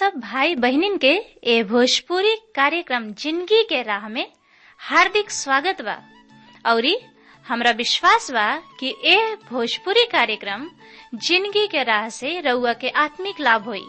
सब भाई बहनिन के ए भोजपुरी कार्यक्रम जिंदगी के राह में हार्दिक स्वागत बा औरी हमरा विश्वास बा कि ए भोजपुरी कार्यक्रम जिंदगी के राह से रउआ के आत्मिक लाभ होई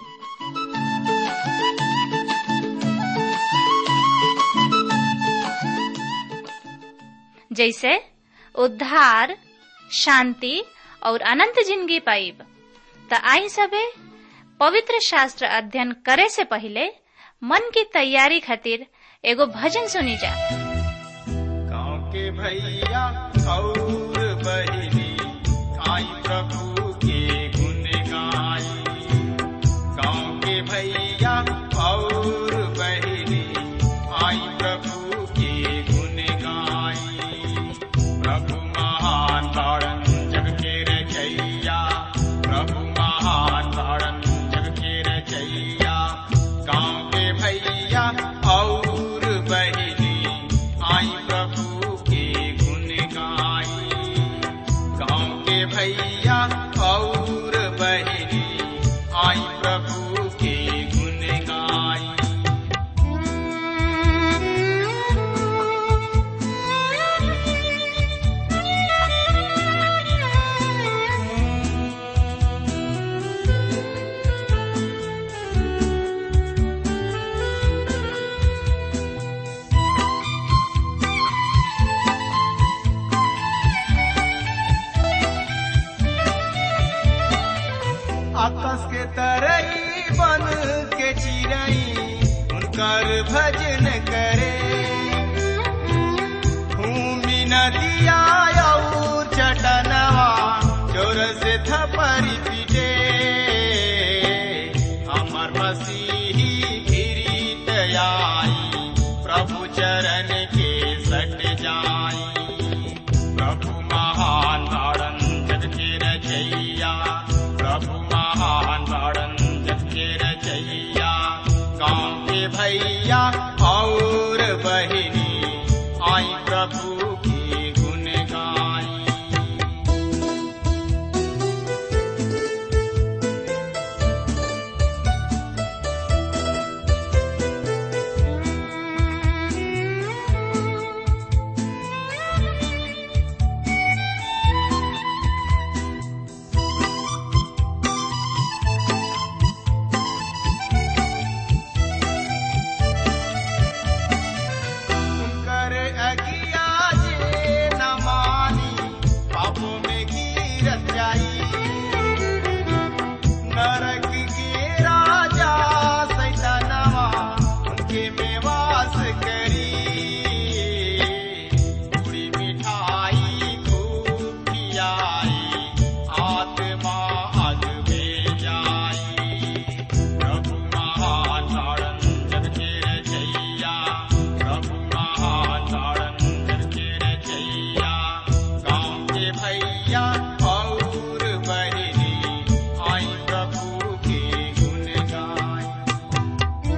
जैसे उद्धार शांति और अनंत जिंदगी पाइब त आई सबे पवित्र शास्त्र अध्ययन करे से पहले मन की तैयारी खातिर एगो भजन सुनी जा गाँव के भैया और बहिनी आई प्रभु के गुण गाई गाँव के भैया और बहिनी आई प्रभु के गुण गाई प्रभु महान तारण जग के रचैया प्रभु महान तारण जग के रचैया गाँव के भैया और बहिनी आई प्रभु के गुण गाई गाँव के भैया और बहिनी आई प्रभु के गुण गाई आकाश के तरई बन के चिड़ई उनकर भजन करे भूमि नदिया और चटनवा जोर से थपरी पीटे हमर मसीही गिरीत आई प्रभु चरण के सट जाई प्रभु महान तारण जग के रचैया प्रभु महान तारण जग के रचैया गाँव के भैया और बहिनी आई प्रभु की गुण गाई कर अगिया जे न मानी पापों में गिरत जाई नरक के राजा सैतानवा उनके में वास करी पूरी मिठाई खूब खियाई आत्मा अग में जाई प्रभु महान तारण जग के रचैया प्रभु महान तारण जग के रचैया गाँव के भैया और बहिनी आई प्रभु के गुण गाई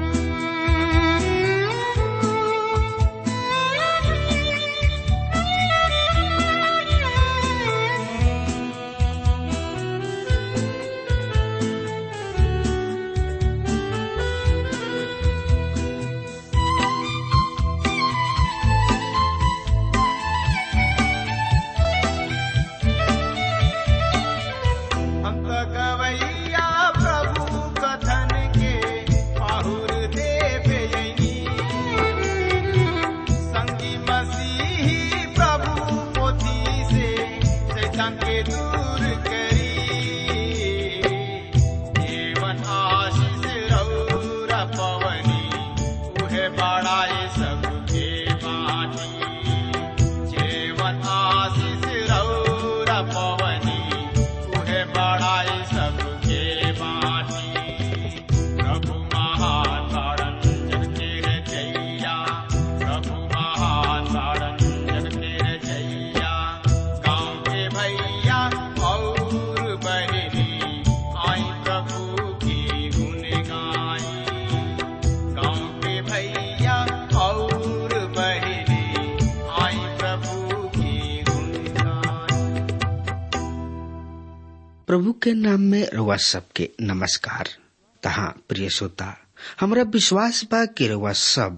हम तो गवैया प्रभु कथन के आहुर देव यनी संगी मसीही प्रभु पोथी से शैतान के दूर करी जीवन आशीष रौरा पवनी उहे बड़ाए सबके बाटी जीवन आशीष रौरा पवनी उहे बड़ाए सबके बाटी प्रभु महान तारण जग के रचैया प्रभु महान तारण जग के रचैया गाँव के भैया और बहिनी आई प्रभु की गुण गाई गाँव के भैया और बहिनी आई प्रभु की गुण गाई प्रभु के नाम में रउआ सबके नमस्कार तहा प्रिय श्रोता हमरा विश्वास बा कि रउआ सब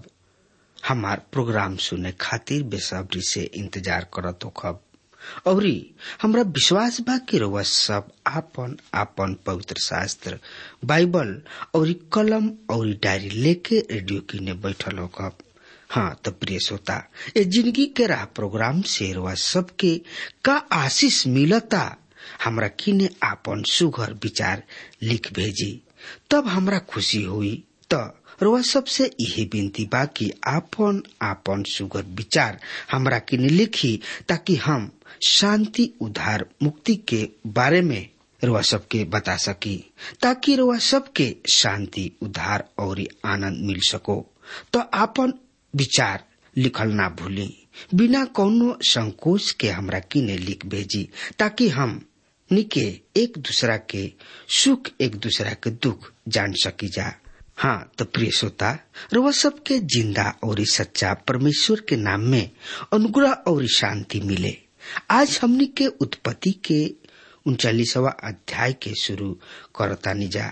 हमार प्रोग्राम सुने खातिर बेसब्री से इंतजार करत होखब औरी हमरा विश्वास बा कि रउआ सब आपन आपन पवित्र शास्त्र बाइबल और कलम और डायरी लेके रेडियो किने बैठल होखब हाँ तो प्रिय श्रोता ये जिंदगी के राह प्रोग्राम से रउआ सबके का आशीष मिलता हमरा किने आपन सुघर विचार लिख भेजी तब हमरा खुशी हुई त रउआ सबसे यही विनती बा कि आपन आपन सुगर विचार हमरा किने लिखी ताकि हम शांति उद्धार मुक्ति के बारे में रुआ सबके बता सकी ताकि रुआ सबके शांति उद्धार और आनंद मिल सको तो आपन विचार लिखल ना भूली बिना कौनो संकोच के हमरा किने लिख भेजी ताकि हम निके एक दूसरा के सुख एक दूसरा के दुख जान सकी जा हाँ तो प्रिय श्रोता रुआ सबके जिंदा और सच्चा परमेश्वर के नाम में अनुग्रह और शांति मिले आज हमनी के उत्पत्ति के उनचालीसवा अध्याय के शुरू करता निजा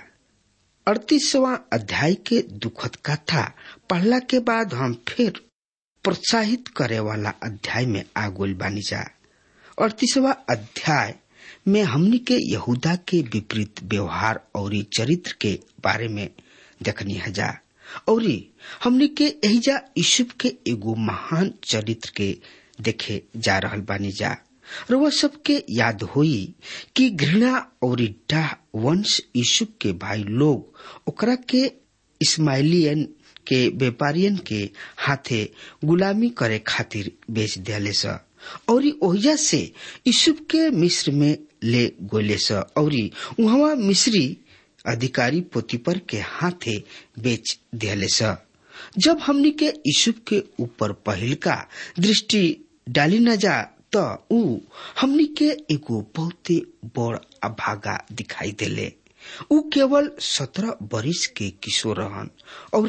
अड़तीसवा अध्याय के दुखद कथा पढ़ला के बाद हम फिर प्रोत्साहित करे वाला अध्याय में आगोल बानी जा अड़तीसवा अध्याय में हमनी के यहूदा के विपरीत व्यवहार और चरित्र के बारे में देखनी हजा और हमनी के एहिजा यूसुफ के एगो महान चरित्र के देखे जा रहल बानी जा रउआ सबके याद होई कि घृणा और डाह वंश यूसुफ के भाई लोग ओकरा के इस्माइलियन के व्यापारियन के हाथे गुलामी करे खातिर बेच दियाले स और ओहिजा से यूसुफ के मिस्र में ले गोले स और वहां मिस्री अधिकारी पोतीपर के हाथे बेच दियाले स जब हमनी के यूसुफ के ऊपर पहिल का दृष्टि डाली न जा त ऊ हमनी के एगो बहुते बड़ अभागा दिखाई देले ऊ केवल सत्रह बरिस के किशोर रहन और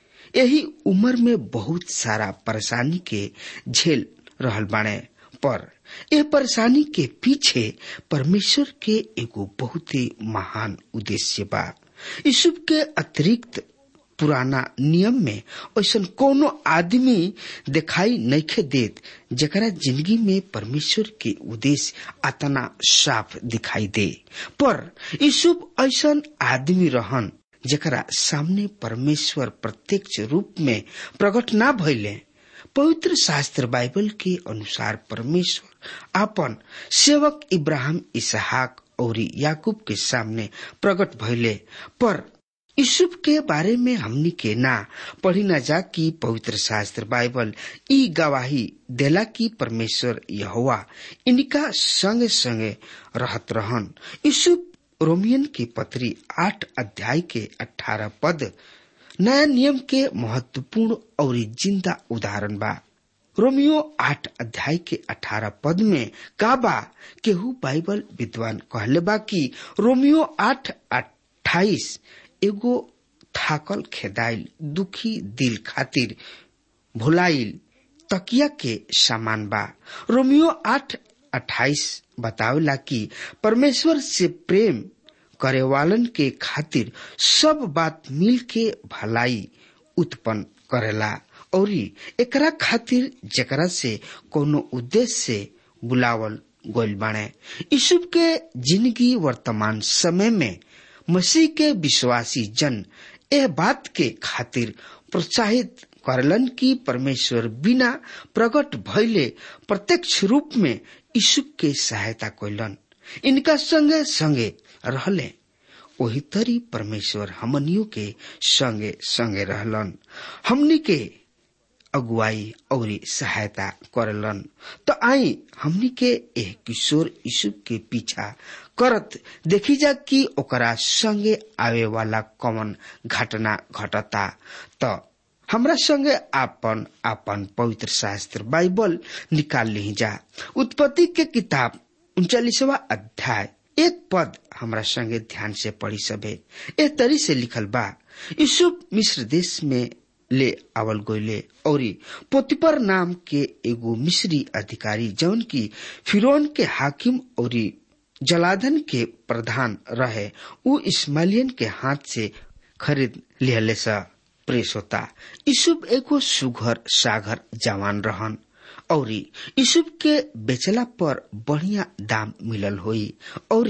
यही उम्र में बहुत सारा परेशानी के झेल रहल बाणे पर यह परेशानी के पीछे परमेश्वर के एगो बहुत ही महान उद्देश्य बा यूसुफ के अतिरिक्त पुराना नियम में ऐसा कोनो आदमी दिखाई नइखे देत जकरा जिंदगी में परमेश्वर के उद्देश्य अतना साफ दिखाई दे पर यूसुफ ऐसा आदमी रहन जकरा सामने परमेश्वर प्रत्यक्ष रूप में प्रकट ना भइले पवित्र शास्त्र बाइबल के अनुसार परमेश्वर अपन सेवक इब्राहिम इसहाक और याकूब के सामने प्रकट भइले पर यूसुफ के बारे में हमनी के ना पढ़ी न जा कि पवित्र शास्त्र बाइबल ई गवाही देला कि परमेश्वर यहोवा इनका संगे संगे रहत रहन यूसुफ रोमियन की पत्री आठ अध्याय के अठारह पद नया नियम के महत्वपूर्ण और जिंदा उदाहरण बा रोमियो आठ अध्याय के अठारह पद में का बा केहू बाइबल विद्वान कहले बा कि रोमियो आठ अट्ठाईस एगो थाकल खेदाइल दुखी दिल खातिर भुलाइल तकिया के सामान बा रोमियो आठ अट्ठाईस बतावेला कि परमेश्वर से प्रेम करे वालन के खातिर सब बात मिल के भलाई उत्पन्न करेला और एकरा खातिर जकरा से कोनो उद्देश्य से बुलावल गोल बाणे यूसुफ के जिंदगी वर्तमान समय में मसीह के विश्वासी जन यह बात के खातिर प्रोत्साहित करलन कि परमेश्वर बिना प्रकट भइले प्रत्यक्ष रूप में यीशु के सहायता कैलन इनका संगे संगे रहले वही तरी परमेश्वर हमनियों के संगे संगे रहलन हमनी के अगुवाई और सहायता करलन तो आई हमनी के एह किशोर यीशु के पीछा करत देखी जा कि ओकरा संगे आवे वाला कौन घटना घटता तो हमरा संगे आपन आपन पवित्र शास्त्र बाइबल निकाल ली जा उत्पत्ति के किताब उनचालीसवा अध्याय एक पद हमरा संगे ध्यान से पढ़ी सबे ए तरी से लिखल बा यूसुफ मिस्र देश में ले आवल गोले और पोतिपर नाम के एगो मिस्री अधिकारी जौन की फिरौन के हाकिम और जलाधन के प्रधान रहे उ इस्माइलियन के हाथ से खरीद लिहले सा प्रेस होता यूसुफ एगो सुघर सागर जवान रहन और यूसुफ के बेचला पर बढ़िया दाम मिलल होई और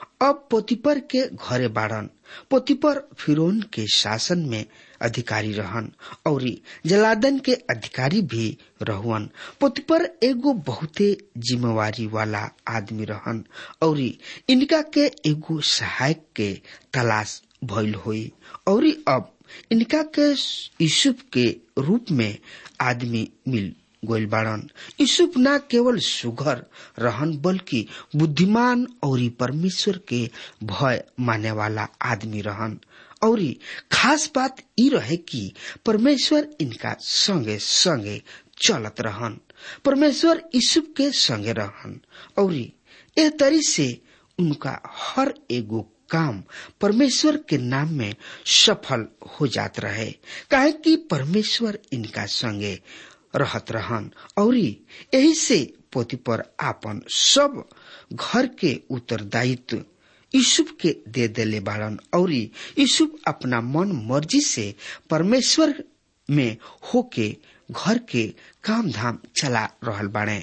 अब पोतिपर के घरे बाड़न पोतिपर फिरौन के शासन में अधिकारी रहन और जलादन के अधिकारी भी रहुअन पोतिपर एगो बहुते जिम्मेवारी वाला आदमी रहन और इनका के एगो सहायक के तलाश भइल होई और अब इनका के यूसुफ के रूप में आदमी मिल गोइल बाड़न यूसुफ न केवल सुघर रहन बल्कि बुद्धिमान और परमेश्वर के भय माने वाला आदमी रहन और खास बात ई रहे कि परमेश्वर इनका संगे संगे चलत रहन परमेश्वर यूसुफ के संगे रहन और ए तरी से उनका हर एगो काम परमेश्वर के नाम में सफल हो जात रहे काहे कि परमेश्वर इनका संगे रहत रहन और यही से पोती पर आपन सब घर के उत्तरदायित्व यूसुफ के दे देले बाड़न और यूसुफ अपना मन मर्जी से परमेश्वर में होके घर के काम धाम चला रहल बाड़े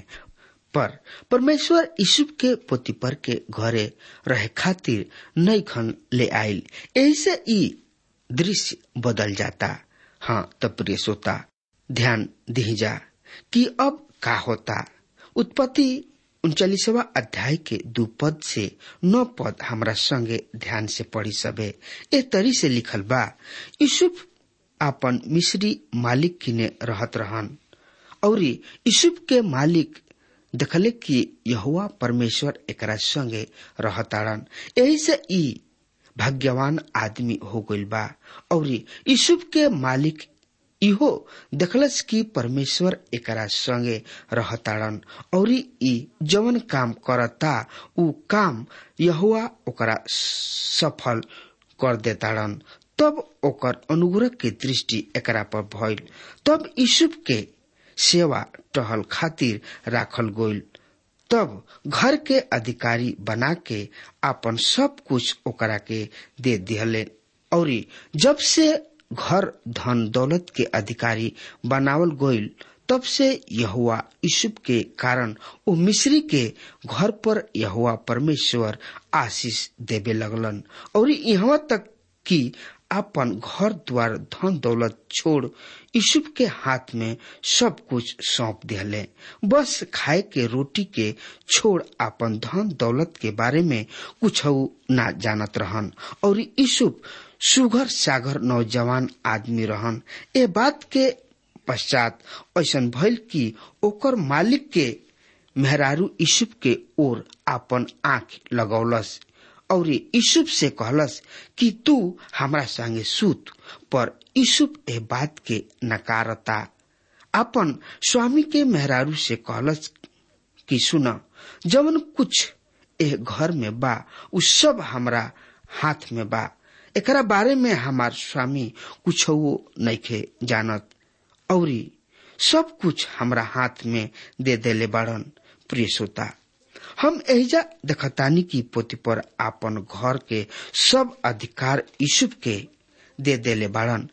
पर परमेश्वर यूसुफ के पोती पर के घरे रहे खातिर नई खन ले आयल यही से ई दृश्य बदल जाता हाँ तब प्रिय श्रोता ध्यान दीजा कि अब का होता उत्पत्ति उनचालीसवा अध्याय के दू पद से नौ पद हमरा संगे ध्यान से पढ़ी सबे ए तरी से लिखल बा यूसुफ आपन मिस्री मालिक किने रहत रहन और यूसुफ के मालिक देखले कि यहुआ परमेश्वर एकरा संगे रहताड़न यही से ई भाग्यवान आदमी हो गइल बा और यूसुफ के मालिक इहो देखलस कि परमेश्वर एकरा संगे रहताड़न और ई जवन काम करता उ काम यहुआ ओकरा सफल कर देताड़न तब ओकर अनुग्रह के दृष्टि एकरा पर भइल तब यूसुफ के सेवा टहल खातिर राखल गोइल तब घर के अधिकारी बना के आपन सब कुछ ओकरा के दे दिहले और जब से घर धन दौलत के अधिकारी बनावल गोइल तब से यहुआ यूसुफ के कारण वो मिस्री के घर पर यहुआ परमेश्वर आशीष देवे लगलन और यहाँ तक कि अपन घर द्वार धन दौलत छोड़ यूसुफ के हाथ में सब कुछ सौंप दिले बस खाए के रोटी के छोड़ अपन धन दौलत के बारे में कुछ ना जानत रहन और यूसुफ सुगर सागर नौजवान आदमी रहन ए बात के पश्चात ऐसा भइल कि ओकर मालिक के मेहरारू यूसुफ के ओर आपन आंख लगौलस और यूसुफ से कहलस कि तू हमरा संगे सूत पर यूसुफ ए बात के नकारता अपन स्वामी के मेहरारू से कहलस कि सुन जवन कुछ ए घर में बा उ सब हमरा हाथ में बा एकरा बारे में हमार स्वामी कुछ नइखे जानत और सब कुछ हमरा हाथ में दे देले बाड़न प्रिय श्रोता हम एहिजा देखतानी की पोती पर आपन घर के सब अधिकार यूसुफ के दे देले बाड़न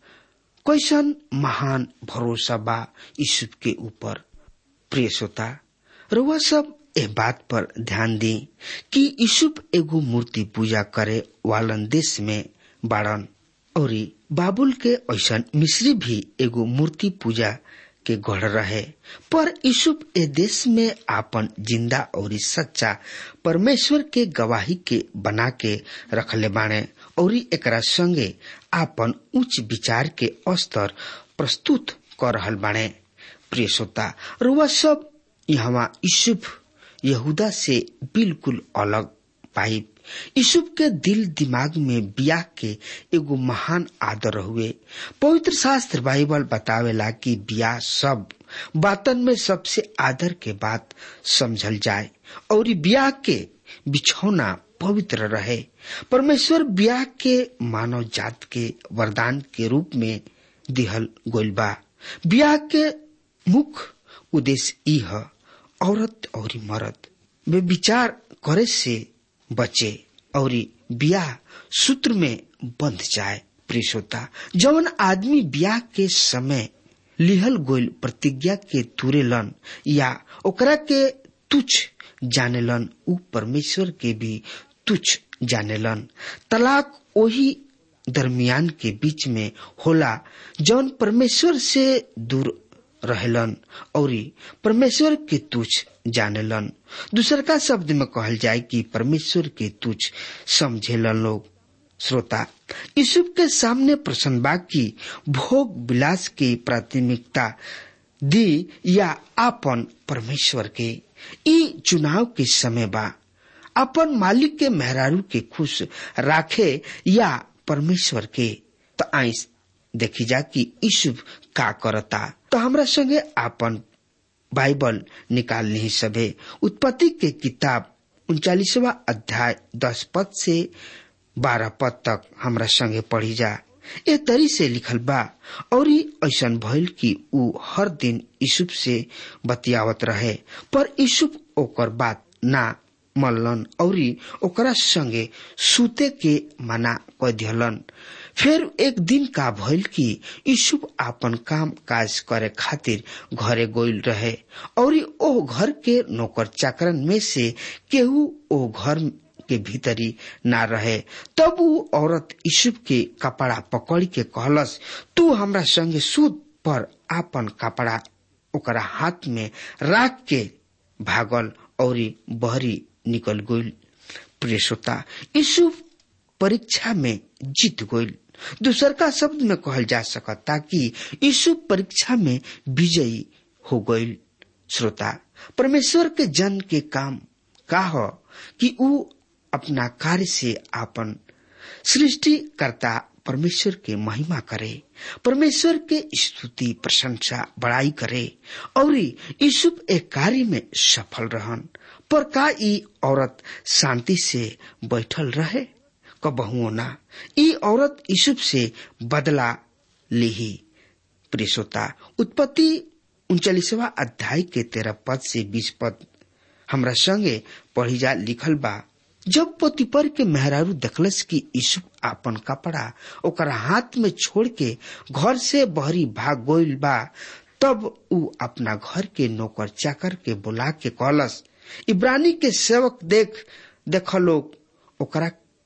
कैसन महान भरोसा बा यूसुफ के ऊपर प्रिय श्रोता रुआ सब ए बात पर ध्यान दी कि यूसुफ एगो मूर्ति पूजा करे वालन देश में बाड़न और बाबुल के ऐसा मिस्री भी एगो मूर्ति पूजा के गढ़ रहे पर यूसुफ ए देश में आपन जिंदा और सच्चा परमेश्वर के गवाही के बना के रखले बाणे और एकरा संगे आपन उच्च विचार के स्तर प्रस्तुत कर रहल बाणे प्रिय श्रोता रुआ सब यहाँ यूसुफ यहूदा से बिल्कुल अलग पाइप यूसुफ के दिल दिमाग में बियाह के एगो महान आदर हुए पवित्र शास्त्र बाइबल बतावेला कि बियाह सब बातन में सबसे आदर के बात समझल जाए और बियाह के बिछौना पवित्र रहे परमेश्वर ब्याह के मानव जात के वरदान के रूप में दिहल गोइल बा ब्याह के मुख्य उद्देश्य ई है औरत और मर्द वे विचार करे से बचे और ब्याह सूत्र में बंध जाए प्रेस होता जवन आदमी ब्याह के समय लिहल गोल प्रतिज्ञा के तुरेलन या ओकरा के तुच्छ जानेलन उ परमेश्वर के भी तुच्छ जानेलन तलाक वही दरमियान के बीच में होला जौन परमेश्वर से दूर रहेलन और परमेश्वर के तुच्छ जानेलन दूसर का शब्द में कहल जाए कि परमेश्वर के तुच्छ समझेलन लोग श्रोता यूसुफ के सामने प्रश्न बा की भोग विलास की प्राथमिकता दी या आपन परमेश्वर के ई चुनाव के समय बा अपन मालिक के मेहरारू के खुश राखे या परमेश्वर के तो आई देखी जा कि यूसुफ का करता तो हमरा संगे आपन बाइबल निकाल नहीं सभे उत्पत्ति के किताब उनचालीसवा अध्याय दस पद से बारह पद तक हमरा संगे पढ़ी जा ए तरी से लिखल बा और ऐसा भइल कि ऊ हर दिन यूसुफ से बतियावत रहे पर यूसुफ ओकर बात ना मल्लन और ओकरा संगे सूते के मना क दिहलन फिर एक दिन का भइल कि यूसुफ आपन काम काज करे खातिर घरे गोइल रहे और ओ घर के नौकर चाकरन में से केहू ओ घर के भीतरी ना रहे तब ऊ औरत यूसुफ के कपड़ा पकड़ के कहलस तू हमरा संगे सूत पर आपन कपड़ा ओकरा हाथ में राख के भागल और बहरी निकल गइल प्रिय श्रोता यूसुफ परीक्षा में जीत गइल दूसर का शब्द में कहल जा सकता कि यीशु परीक्षा में विजयी हो गइल श्रोता परमेश्वर के जन के काम का हो कि ऊ अपना कार्य से आपन सृष्टि करता परमेश्वर के महिमा करे परमेश्वर के स्तुति प्रशंसा बड़ाई करे और यूसुफ एक कार्य में सफल रहन पर का ई औरत शांति से बैठल रहे कबहुओ ना ई औरत यूसुफ से बदला ली प्रियसोता उत्पत्ति उनचालीसवा अध्याय के तेरह पद से बीस पद हमरा संगे पढ़ी जा लिखल बा जब पोतीपर के मेहरारू देखलस कि यूसुफ आपन कपड़ा ओकरा हाथ में छोड़ के घर से बहरी भाग गोइल बा तब ऊ अपना घर के नौकर चाकर के बुला के कहलस इब्रानी के सेवक देख देख लोग ओकरा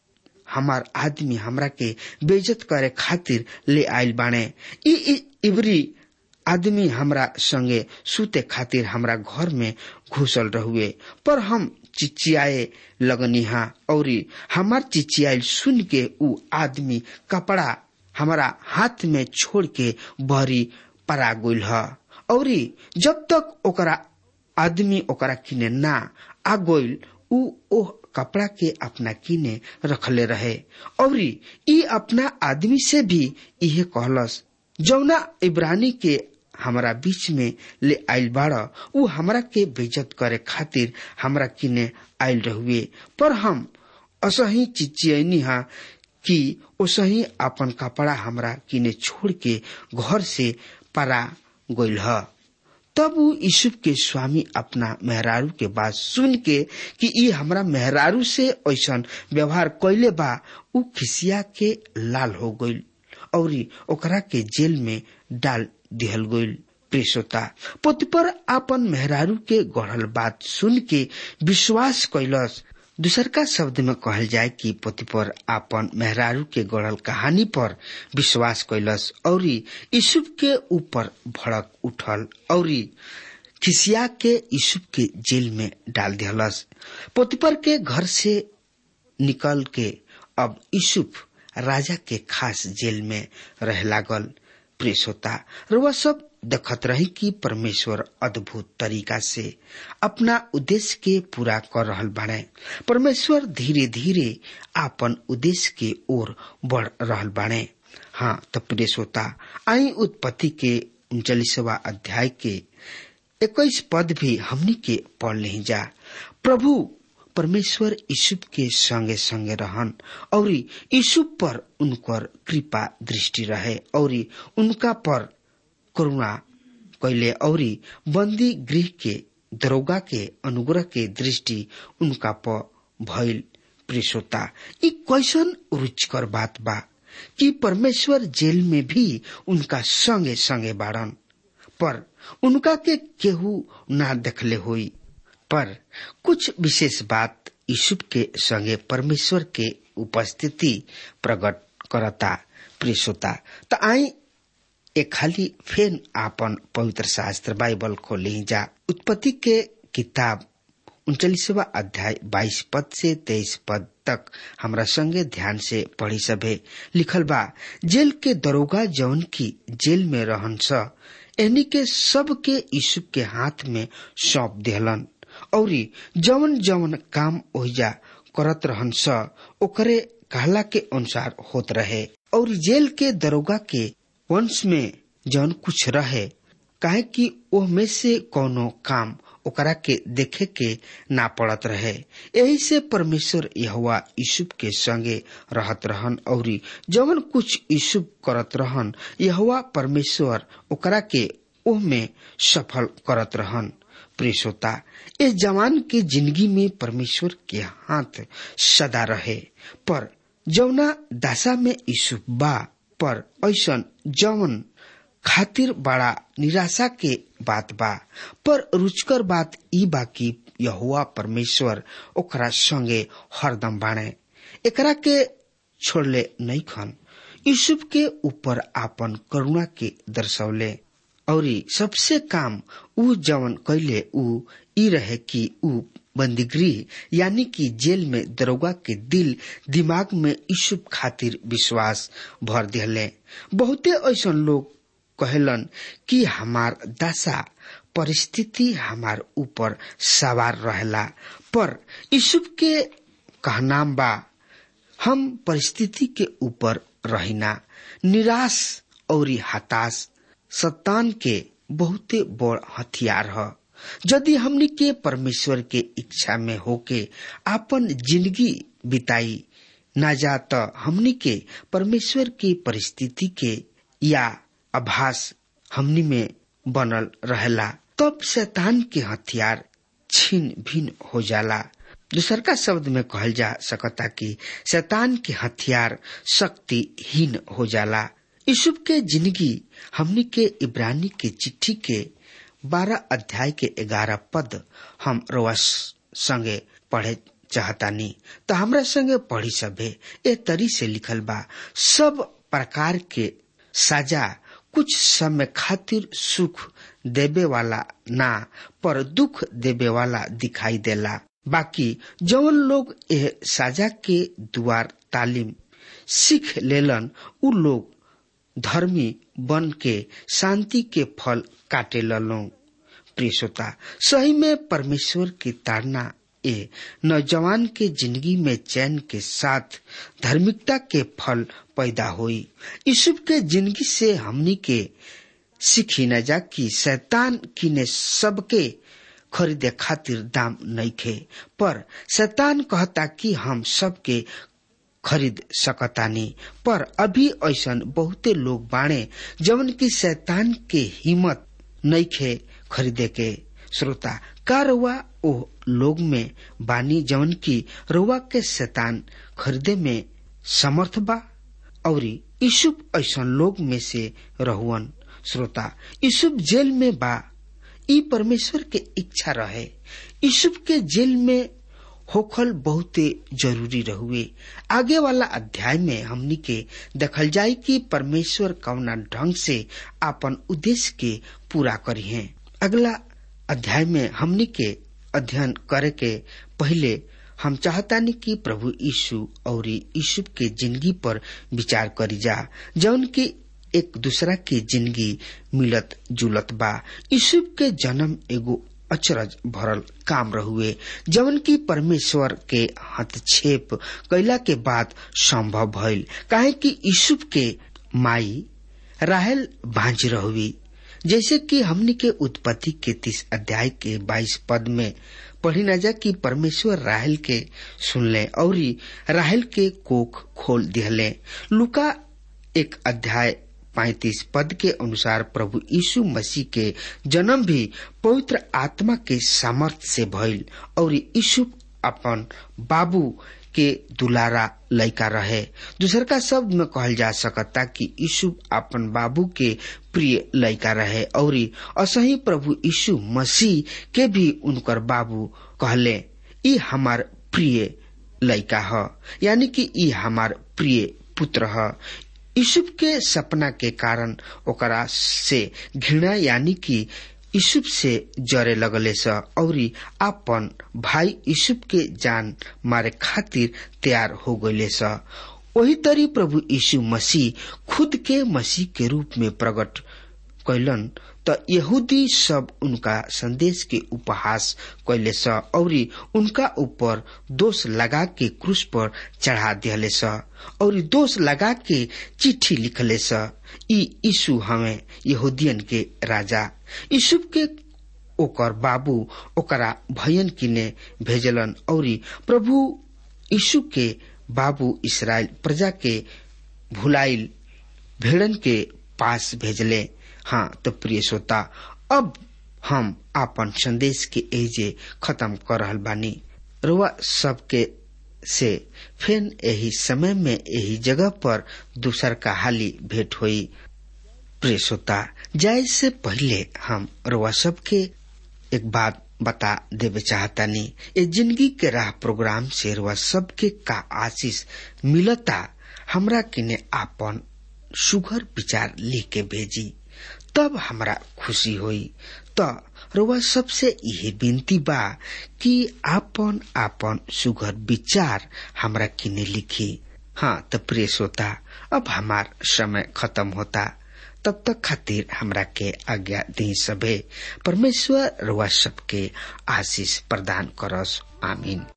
हमार आदमी हमरा के बेइज्जत करे खातिर ले आयल बाणे ई इबरी आदमी हमरा संगे सूते खातिर हमरा घर में घुसल रहुए पर हम चिचियाए लगनिहा और हमार चिचियाल सुन के ऊ आदमी कपड़ा हमारा हाथ में छोड़ के बहरी परा गुल ह और जब तक ओकरा आदमी ओकरा किने ना आ गोइल ऊ ओह कपड़ा के अपना किने रखले रहे और ई अपना आदमी से भी इहे कहलस जौना इब्रानी के हमरा बीच में ले आयल बाड़ ऊ हमरा के बेजत करे खातिर हमरा किने आयल रहुए पर हम असही चिचियनी हा कि ओसही अपन कपड़ा हमरा किने छोड़ के घर से परा गोइल ह तब ऊ यूसुफ के स्वामी अपना मेहरारू के बात सुन के कि ई हमरा मेहरारू से ऐसा व्यवहार कैले बा ऊ खिसिया के लाल हो गइल और ओकरा के जेल में डाल दिहल गइल प्रेसोता पोतिपर आपन मेहरारू के गढ़ल बात सुन के विश्वास कैलस दूसर का शब्द में कहल जाए कि पोतिपर आपन मेहरारू के गढ़ल कहानी पर विश्वास कैलस और यूसुफ के ऊपर भड़क उठल और खिसिया के यूसुफ के जेल में डाल दिहलस पोतिपर के घर से निकल के अब यूसुफ राजा के खास जेल में रह लागल प्रेस होता रुआ सब देखत रही कि परमेश्वर अद्भुत तरीका से अपना उद्देश्य के पूरा कर रहल बाड़े परमेश्वर धीरे धीरे आपन उद्देश्य के ओर बढ़ रहल बाड़े हाँ तो प्रेस होता आई उत्पत्ति के उनचालीसवा अध्याय के इक्कीस पद भी हमनी के पढ़ नहीं जा प्रभु परमेश्वर यूसुफ के संगे संगे रहन और यूसुफ पर उनकर कृपा दृष्टि रहे और उनका पर करुणा कैले और बंदी गृह के दरोगा के अनुग्रह के दृष्टि उनका प भइल प्रेसोता ई कैसन रुचिकर बात बा कि परमेश्वर जेल में भी उनका संगे संगे बाड़न पर उनका के केहू ना देखले हुई पर कुछ विशेष बात यूसुफ के संगे परमेश्वर के उपस्थिति प्रकट करता प्रियता त आई एक खाली फेन आपन पवित्र शास्त्र बाइबल खोले जा उत्पत्ति के किताब उनचालीसवा अध्याय बाईस पद से तेईस पद तक हमरा संगे ध्यान से पढ़ी सभे लिखल बा जेल के दरोगा जौन की जेल में रहन स एनी के सब के यीशु के हाथ में सौंप दिहलन औरी जवन जवन काम ओहिजा करत रहन स ओकरे कहला के अनुसार होत रहे और जेल के दरोगा के वंश में जौन कुछ रहे काहे कि ओह में से कोनो काम ओकरा के देखे के ना पड़त रहे यही से परमेश्वर यहवा यूसुफ के संगे रहत रहन और जवन कुछ यूसुफ करत रहन यहवा परमेश्वर ओकरा के ओह में सफल करत रहन प्रेसोता इस जवान के जिंदगी में परमेश्वर के हाथ सदा रहे पर जौना दशा में यूसुफ बा पर ऐसा जवन खातिर बड़ा निराशा के बात बा पर रुचकर बात ई बा कि यहुआ परमेश्वर ओकरा संगे हरदम बाणे एकरा के छोड़ले नहीं खन यूसुफ के ऊपर आपन करुणा के दर्शौले और सबसे काम ऊ जवन कैले ऊ ई रहे कि ऊ बंदीगृह यानी कि जेल में दरोगा के दिल दिमाग में यूसुफ खातिर विश्वास भर दिले बहुते ऐसा लोग कहलन कि हमार दशा परिस्थिति हमार ऊपर सवार रहला पर यूसुफ के कहनाम बा हम परिस्थिति के ऊपर रहिना निराश और हताश सतान के बहुते बड़ हथियार है यदि हमनी के परमेश्वर के इच्छा में होके आपन जिंदगी बिताई ना जा तो हमनी के परमेश्वर की परिस्थिति के या आभास हमनी में बनल रहेला तब शैतान के हथियार छीन भिन हो जाला दूसर का शब्द में कहल जा सकता कि शैतान के हथियार शक्तिहीन हो जाला यूसुफ के जिंदगी हमनी के इब्रानी के चिट्ठी के बारह अध्याय के ग्यारह पद हम रोस संगे पढ़े चाहतानी तो हमरा संगे पढ़ी सभे ए तरी से लिखल बा सब प्रकार के साजा कुछ समय खातिर सुख देवे वाला ना पर दुख देवे वाला दिखाई देला बाकी जौन लोग एह साजा के द्वार तालीम सीख लेलन उ लोग धर्मी बन के शांति के फल काटे ललो प्रिय श्रोता सही में परमेश्वर की ताड़ना ए नौजवान के जिंदगी में चैन के साथ धार्मिकता के फल पैदा हुई यूसुफ के जिंदगी से हमनी के सीखी न जा कि शैतान किने सबके खरीदे खातिर दाम नहीं खे पर शैतान कहता कि हम सबके खरीद सकतानी पर अभी ऐसा बहुते लोग बाणे जवन की शैतान के हिम्मत नहीं खे खरीदे के श्रोता का रुआ ओ लोग में बानी जवन की रुआ के शैतान खरीदे में समर्थ बा और यूसुफ ऐसा लोग में से रहुअन श्रोता यूसुफ जेल में बा ई परमेश्वर के इच्छा रहे यूसुफ के जेल में होखल बहुते जरूरी रहुए आगे वाला अध्याय में हमनी के देखल जाय कि परमेश्वर कवना ढंग से आपन उद्देश्य के पूरा करी है अगला अध्याय में हमनी के अध्ययन करे के पहले हम चाहतानी कि प्रभु यीशु और यीशु के जिंदगी पर विचार करी जा जौन की एक दूसरा की जिंदगी मिलत जुलत बा यीशु के जन्म एगो अचरज भरल काम रहुए जवन की परमेश्वर के हस्तक्षेप कैला के बाद संभव भइल काहे कि यीशु के माई राहल भांज रहुई जैसे कि हमनी के उत्पत्ति के तीस अध्याय के बाईस पद में पढ़ी न जा कि परमेश्वर राहल के सुनले और राहल के कोख खोल दिहले लुका एक अध्याय पैतीस पद के अनुसार प्रभु यीशु मसीह के जन्म भी पवित्र आत्मा के सामर्थ्य से भइल और यीशु अपन बाबू के दुलारा लड़का रहे दूसर का शब्द में कहल जा सकता कि यीशु अपन बाबू के प्रिय लड़का रहे और असही प्रभु यीशु मसीह के भी उनकर बाबू कहले ई हमार प्रिय लड़का ह यानी कि ई हमार प्रिय पुत्र ह यूसुफ के सपना के कारण ओकरा से घृणा यानी कि यूसुफ से जरे लगले स और आपन भाई यूसुफ के जान मारे खातिर तैयार हो गए स वही तरी प्रभु यीशु मसीह खुद के मसीह के रूप में प्रकट कैलन त यहूदी सब उनका संदेश के उपहास कैले स और उनका ऊपर दोष लगा के क्रूस पर चढ़ा दिले स और दोष लगा के चिट्ठी लिखले स ई यीशु हमें यहूदियन के राजा यीशु के ओकर बाबू ओकरा भयन किने भेजलन और प्रभु यीशु के बाबू इसराइल प्रजा के भुलाइल भेड़न के पास भेजले हाँ तो प्रिय श्रोता अब हम आपन संदेश के एजे खत्म कर रहल बानी रुआ सबके से फिर यही समय में यही जगह पर दूसर का हाली भेंट हुई प्रिय श्रोता जाए से पहले हम रुआ सबके एक बात बता देवे चाहतानी ये जिंदगी के राह प्रोग्राम से रुआ सबके का आशीष मिलता हमरा किने आपन सुघर विचार लिख के भेजी तब हमरा खुशी होई त रुआ सबसे यही विनती बा कि आपन आपन सुघर विचार हमरा किने लिखी हाँ तो प्रिय श्रोता अब हमार समय खत्म होता तब तक खातिर हमरा के आज्ञा दी सबे परमेश्वर रुआ सबके आशीष प्रदान करस आमीन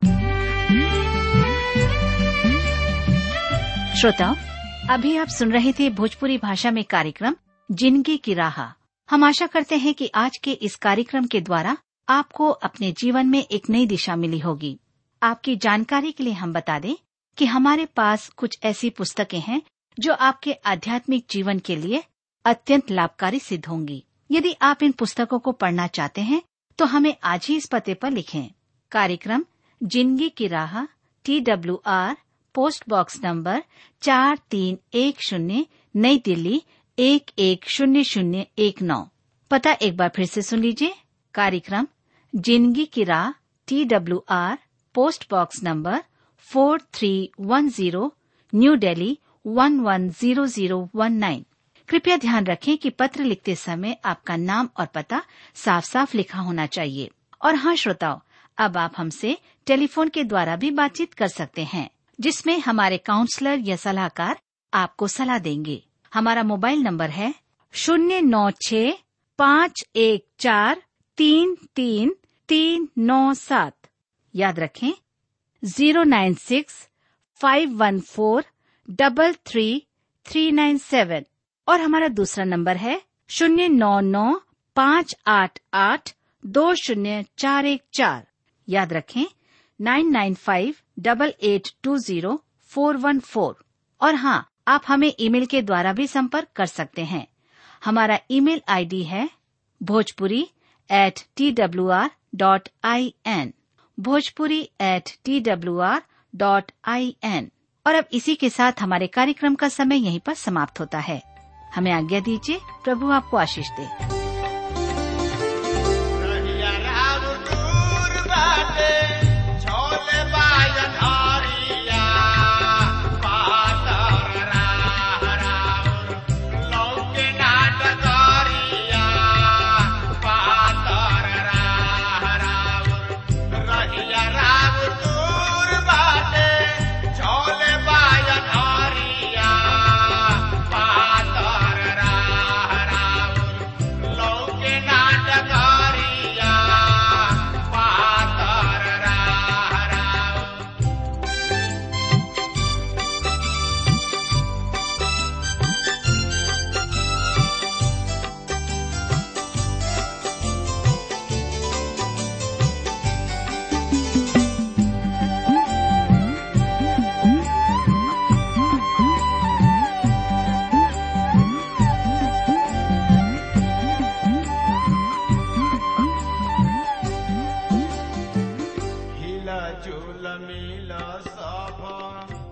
श्रोताओं अभी आप सुन रहे थे भोजपुरी भाषा में कार्यक्रम जिंदगी की राह हम आशा करते हैं कि आज के इस कार्यक्रम के द्वारा आपको अपने जीवन में एक नई दिशा मिली होगी आपकी जानकारी के लिए हम बता दें कि हमारे पास कुछ ऐसी पुस्तकें हैं जो आपके आध्यात्मिक जीवन के लिए अत्यंत लाभकारी सिद्ध होंगी यदि आप इन पुस्तकों को पढ़ना चाहते हैं तो हमें आज ही इस पते पर लिखें कार्यक्रम जिंदगी की राह T W R post box number चार तीन एक शून्य नई दिल्ली एक एक शून्य शून्य एक नौ पता एक बार फिर से सुन लीजिए कार्यक्रम जिंदगी की राह T W R post box number four three one zero new Delhi one one zero zero one nine कृपया ध्यान रखें कि पत्र लिखते समय आपका नाम और पता साफ साफ लिखा होना चाहिए और हाँ श्रोताओं अब आप हमसे टेलीफोन के द्वारा भी बातचीत कर सकते हैं जिसमें हमारे काउंसलर या सलाहकार आपको सलाह देंगे हमारा मोबाइल नंबर है शून्य नौ छ पाँच एक चार तीन तीन तीन नौ सात याद रखें zero nine six five one four double three three nine seven और हमारा दूसरा नंबर है शून्य नौ नौ पाँच आठ आठ दो शून्य चार एक चार याद रखें nine nine five double eight two zero four one four और हाँ आप हमें ईमेल के द्वारा भी संपर्क कर सकते हैं हमारा ईमेल आईडी है Bhojpuri at T W R dot I N Bhojpuri at T W R dot I N और अब इसी के साथ हमारे कार्यक्रम का समय यहीं पर समाप्त होता है हमें आज्ञा दीजिए प्रभु आपको आशीष दे रहिया राम दूर बाटे, झोले बायन हरिया, पातर राह राउर, लौके नाट करिया, पातर राह राउर। रहिया राम दूर बाटे, झोले बायन हरिया, पातर राह राउर, झूल मिल सब